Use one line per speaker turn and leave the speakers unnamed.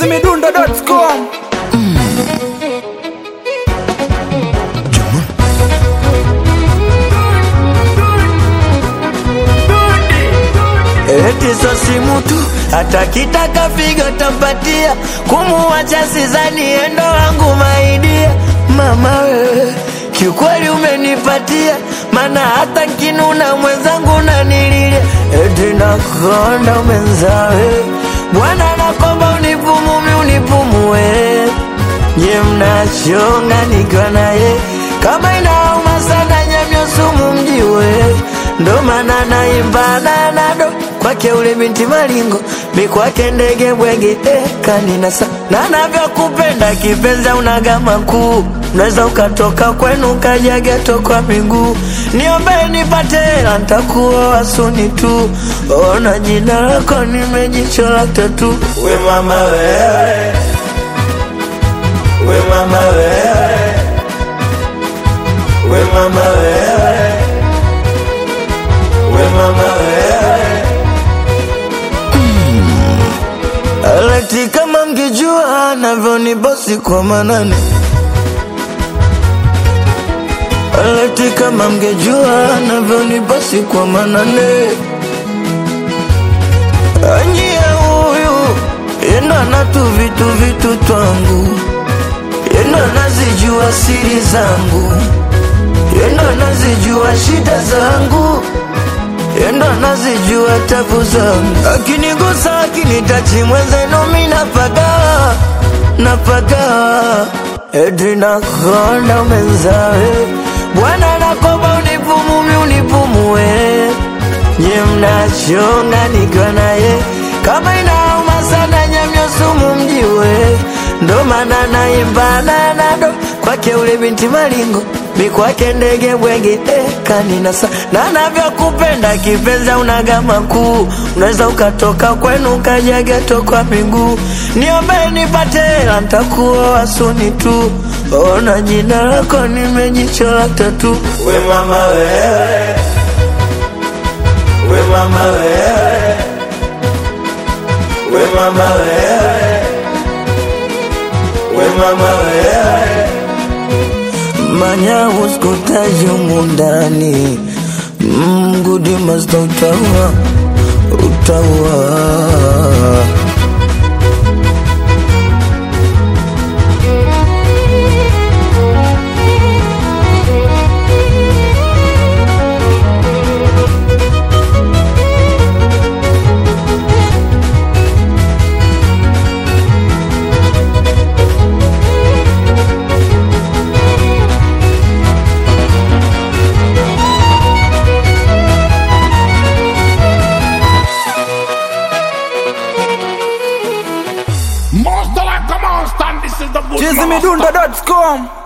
chizimidundo.com
Eti so simu tu hata kitaka figo tampatia, kumuwacha sizani endo wangu maidia. Mama wewe kiukweli umenipatia, mana hata nkinuna mwenzangu nanililia. Eti nakonda mwenzawe, Bwana nakomba unipumumi unipumue, nye mnachonga nikiwa naye kama inauma sana nyamyo sumu mjiwe ndo maana naimba nanado kwake ule binti malingo mi kwake ndege bwege eh, kaninasa na navyokupenda kipenza unagama kuu unaweza ukatoka kwenu ukaja geto kwa miguu niombe nipate hela ntakuoa suni tu ona jina lako nimejichola tatu we mama wewe we mama wewe we mama wewe we mama wewe Alati kama mngejua navyonibosi kwa manane Alati kama mngejua navyonibosi kwa manane Anyie huyu yendo anatu vitu vitu twangu yendo anazijua siri zangu yendo anazijua shida zangu yendo anazijua tabu zangu akinigusa akinitachi mwenzenu mi napaga napaga eti nakonda mwenzawe bwana nakomba unipumumi unipumue nye mnachonga nikiwa naye kama inauma sana nyamyo sumu mjiwe ndo maana naimba nanado kwake ule binti malingo mi kwake ndege bwege eh, kaninasa na navyokupenda kipenza unagama kuu unaweza ukatoka kwenu ukaja geto kwa miguu niombe nipate hela ntakuoa suni tu ona jina lako nimejichola tatu we mama wewe we mama wewe we mama wewe we mama wewe manya uskutaji mundani mgudi masta utaua utaua
Monster like a monster, and this is the good
chizimidundo.com